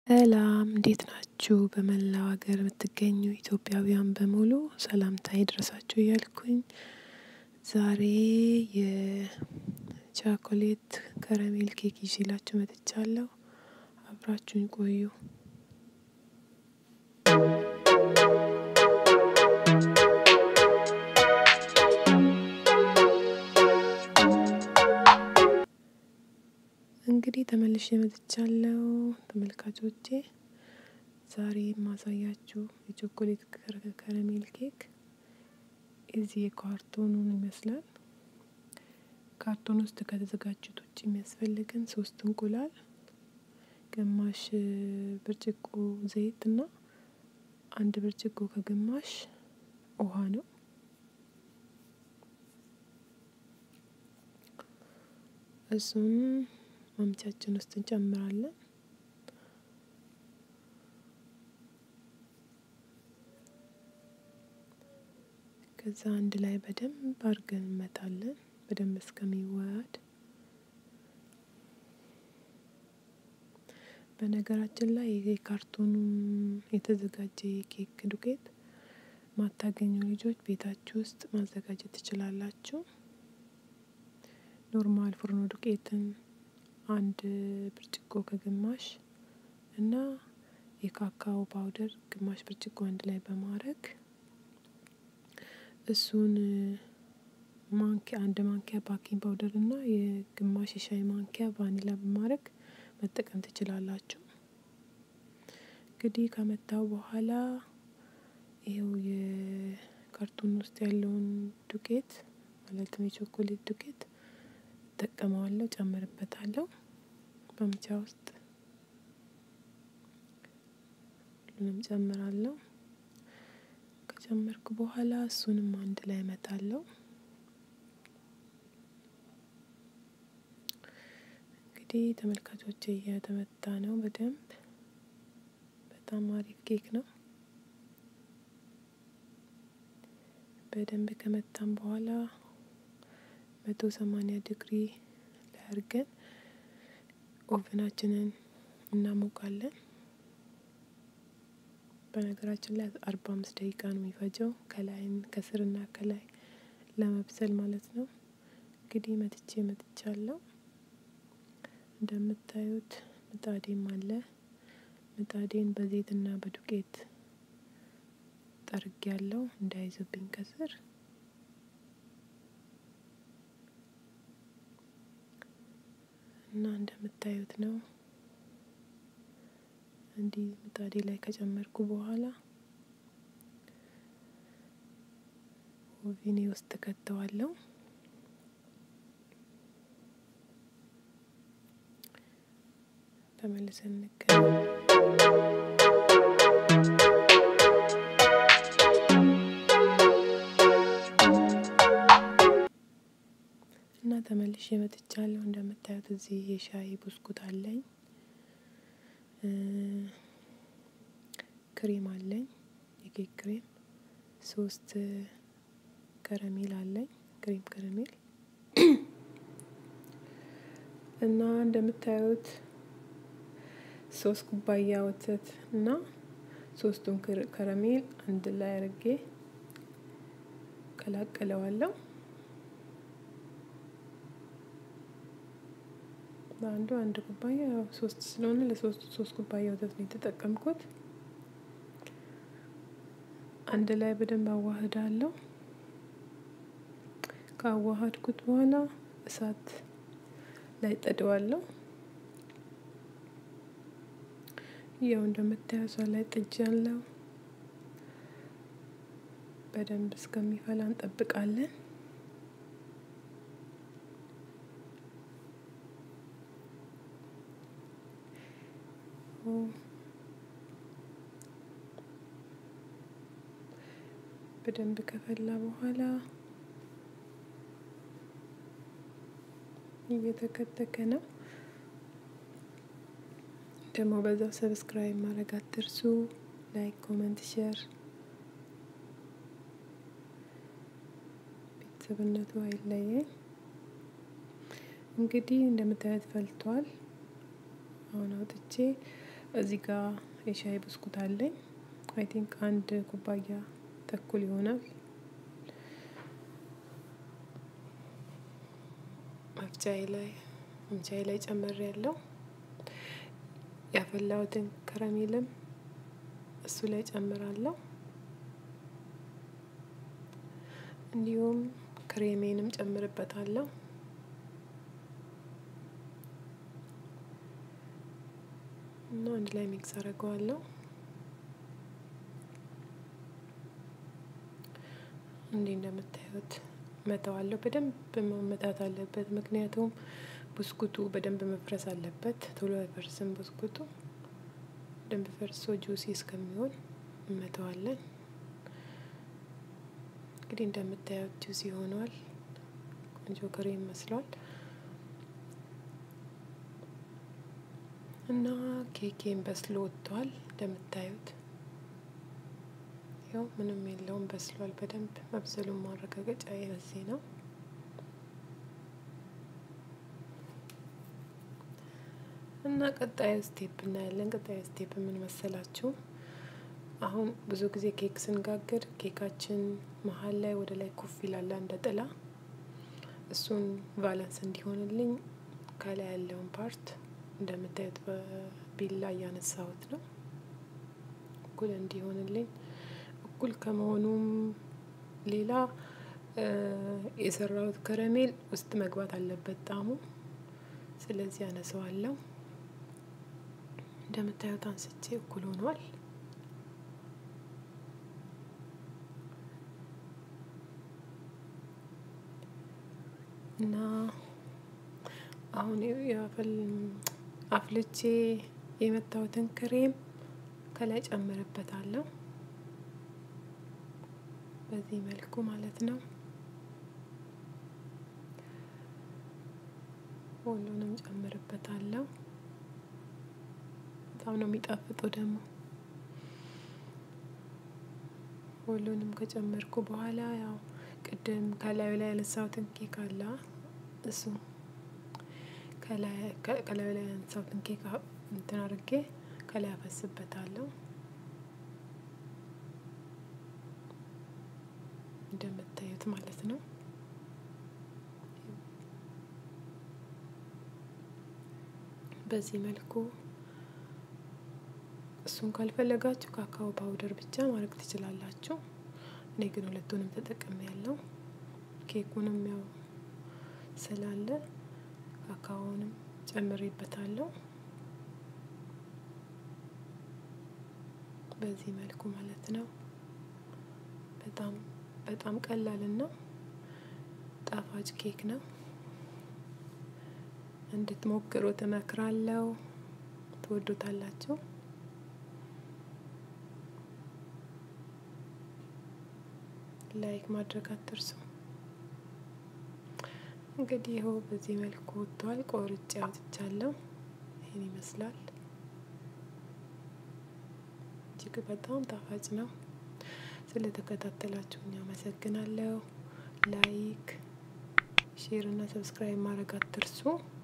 ሰላም እንዴት ናችሁ? በመላው ሀገር የምትገኙ ኢትዮጵያውያን በሙሉ ሰላምታ ይድረሳችሁ እያልኩኝ ዛሬ የቻኮሌት ከረሜል ኬክ ይዤላችሁ መጥቻለሁ። አብራችሁኝ ቆዩ። እንግዲህ ተመልሼ መጥቻለሁ ተመልካቾቼ። ዛሬ የማሳያችሁ የቾኮሌት ከረሜል ኬክ እዚህ የካርቶኑን ይመስላል። ካርቶን ውስጥ ከተዘጋጁት ውጭ የሚያስፈልገን ሶስት እንቁላል፣ ግማሽ ብርጭቆ ዘይት እና አንድ ብርጭቆ ከግማሽ ውሃ ነው። እሱን ማምቻችን ውስጥ እንጨምራለን። ከዛ አንድ ላይ በደንብ አድርገን እንመታለን፣ በደንብ እስከሚዋሃድ። በነገራችን ላይ የካርቶኑ የተዘጋጀ የኬክ ዱቄት ማታገኙ ልጆች ቤታችሁ ውስጥ ማዘጋጀት ትችላላችሁ። ኖርማል ፍርኖ ዱቄትን አንድ ብርጭቆ ከግማሽ እና የካካኦ ፓውደር ግማሽ ብርጭቆ አንድ ላይ በማድረግ እሱን ማንኪያ አንድ ማንኪያ ባኪንግ ፓውደር እና የግማሽ የሻይ ማንኪያ ቫኒላ በማድረግ መጠቀም ትችላላችሁ። እንግዲህ ከመታው በኋላ ይኸው የካርቶን ውስጥ ያለውን ዱቄት ማለትም የቾኮሌት ዱቄት እጠቀመዋለሁ፣ ጨምርበታለሁ በምቻ ውስጥ ሁሉንም ጨምራለሁ። ከጨመርኩ በኋላ እሱንም አንድ ላይ እመታለሁ። እንግዲህ ተመልካቾች እየተመታ ነው በደንብ በጣም አሪፍ ኬክ ነው። በደንብ ከመታም በኋላ መቶ ሰማንያ ዲግሪ ላይ አድርገን ኦቨናችንን እናሞቃለን። በነገራችን ላይ አርባ አምስት ደቂቃ ነው የሚፈጀው ከላይም ከስርና ከላይ ለመብሰል ማለት ነው። እንግዲህ መትቼ መጥቻለሁ። እንደምታዩት ምጣዴም አለ። ምጣዴን በዘይትና በዱቄት ጠርግ ያለው እንዳይዝብኝ ከስር እና እንደምታዩት ነው። እንዲህ ምጣዴ ላይ ከጨመርኩ በኋላ ኦቪኔ ውስጥ ከተዋለው። ተመልሰን እንገናኝ። እና ተመልሼ መጥቻለሁ። እንደምታዩት እዚህ የሻይ ብስኩት አለኝ፣ ክሬም አለኝ፣ የኬክ ክሬም፣ ሶስት ከረሜል አለኝ፣ ክሬም ከረሜል እና እንደምታዩት ሶስት ኩባያ ወተት እና ሶስቱን ከረሜል አንድ ላይ አድርጌ ቀላቀለዋለሁ። በአንዱ አንድ ኩባያ ሶስት ስለሆነ ለሶስቱ ሶስት ኩባያ ወተት ነው የተጠቀምኩት። አንድ ላይ በደንብ አዋህዳለሁ። ካዋሃድኩት በኋላ እሳት ላይ ጥደዋለሁ። ያው እንደምታየው እሳት ላይ ጥጃለሁ። በደንብ እስከሚፈላ እንጠብቃለን። በደንብ ከፈላ በኋላ እየተከተከ ነው። ደግሞ በዛው ሰብስክራይብ ማድረግ አትርሱ። ላይክ፣ ኮመንት፣ ሼር ቤተሰብነቱ አይለየኝ። እንግዲህ እንደምታዩት ፈልቷል። አሁን አውጥቼ እዚህ ጋር የሻይ ብስኩት አለኝ። አይ ቲንክ አንድ ኩባያ ተኩል ይሆናል። መፍጫዬ ላይ መፍጫዬ ላይ ጨምሬ ያለው ያፈላሁትን ከረሜልም እሱ ላይ ጨምራለሁ። እንዲሁም ክሬሜንም ጨምርበታለሁ። እና አንድ ላይ ሚክስ አደርገዋለሁ። እንዲህ እንደምታዩት መተዋለሁ። በደንብ መመታት አለበት፣ ምክንያቱም ብስኩቱ በደንብ መፍረስ አለበት። ቶሎ አይፈርስም ብስኩቱ። በደንብ ፈርሶ ጁሲ እስከሚሆን እንመተዋለን። እንግዲህ እንደምታዩት ጁሲ ሆኗል። ቆንጆ ክሬም መስሏል። እና ኬኬን በስሎ ወጥቷል። እንደምታዩት ያው ምንም የለውም በስሏል። በደንብ መብሰሉን ማረጋገጫ የዚህ ነው። እና ቀጣዩ ስቴፕ እናያለን። ቀጣዩ ስቴፕ ምን መሰላችሁ? አሁን ብዙ ጊዜ ኬክ ስንጋግር ኬካችን መሀል ላይ ወደ ላይ ኩፍ ይላል እንደ ጥላ። እሱን ቫለንስ እንዲሆንልኝ ከላይ ያለውን ፓርት እንደምታዩት በቢላ እያነሳሁት ነው። እኩል እንዲሆንልኝ እኩል ከመሆኑም ሌላ የሰራሁት ከረሜል ውስጥ መግባት አለበት ጣዕሙ። ስለዚህ አነሳዋለሁ። እንደምታዩት አንስቼ እኩል ሆኗል። እና አሁን ያፈል አፍልቼ የመታሁትን ክሬም ከላይ ጨምርበታለሁ። በዚህ መልኩ ማለት ነው። ሁሉንም ጨምርበታለሁ። በጣም ነው የሚጣፍጠው ደግሞ። ሁሉንም ከጨመርኩ በኋላ ያው ቅድም ከላዩ ላይ ያነሳሁትን ኬክ አለ እሱ ከላዩ ላይ ያነሳሁትን ኬክ እንትን አድርጌ ከላይ አፈስበታለሁ። እንደምታዩት ማለት ነው። በዚህ መልኩ እሱን ካልፈለጋችሁ ካካኦ ፓውደር ብቻ ማድረግ ትችላላችሁ። እኔ ግን ሁለቱንም ተጠቅሜ ያለው ኬኩንም ያው ስላለ ካካኦንም ጨምሬበታለሁ። በዚህ መልኩ ማለት ነው። በጣም በጣም ቀላልና ጣፋጭ ኬክ ነው። እንድትሞክሩት እመክራለሁ። ትወዱታላችሁ። ላይክ ማድረግ አትርሱ። እንግዲህ ይኸው በዚህ መልኩ ወጥቷል። ቆርጬ አውጥቻለሁ። ይህን ይመስላል። እጅግ በጣም ጣፋጭ ነው። ስለተከታተላችሁኝ አመሰግናለሁ። ላይክ፣ ሼር እና ሰብስክራይብ ማድረግ አትርሱ።